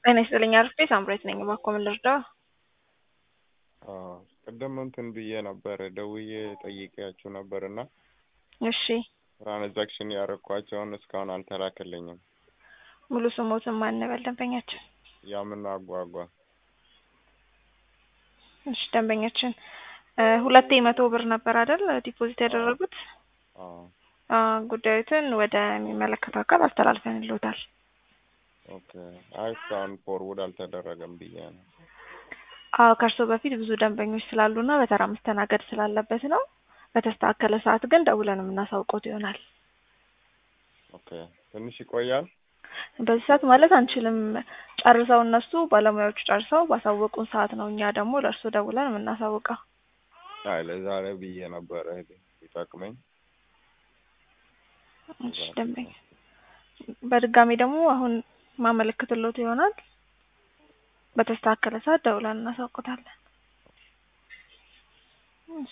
ጤና ይስጥልኝ አርፌ ሳምሬት ነኝ። እባክዎ ምን ልርዳው? ቅድም እንትን ብዬ ነበር ደውዬ ጠይቄያችሁ ነበር እና እሺ ትራንዛክሽን ያረኳቸውን እስካሁን አልተላከልኝም። ሙሉ ስሞትን ማን ነበር ደንበኛችን? ያምን አጓጓ እሺ ደንበኛችን እ ሁለቴ መቶ ብር ነበር አይደል ዲፖዚት ያደረጉት? አዎ አ ጉዳዩትን ወደ የሚመለከተው አካል አስተላልፈንልዎታል። ኦኬ። አይ እስካሁን ፎርውድ አልተደረገም ብዬ ነው። አዎ ከእርስዎ በፊት ብዙ ደንበኞች ስላሉና በተራ መስተናገድ ስላለበት ነው። በተስተካከለ ሰዓት ግን ደውለን የምናሳውቅዎት ይሆናል። ኦኬ። ትንሽ ይቆያል? በዚህ ሰዓት ማለት አንችልም። ጨርሰው እነሱ ባለሙያዎቹ ጨርሰው ባሳወቁን ሰዓት ነው እኛ ደግሞ ለእርስዎ ደውለን የምናሳውቀው። አይ ለዛሬ ብዬ ነበረ ይጠቅመኝ። እሺ ደንበኛ በድጋሚ ደግሞ አሁን ማመለክትልዎት ይሆናል። በተስተካከለ ሰዓት ደውለን እናሳውቅዎታለን።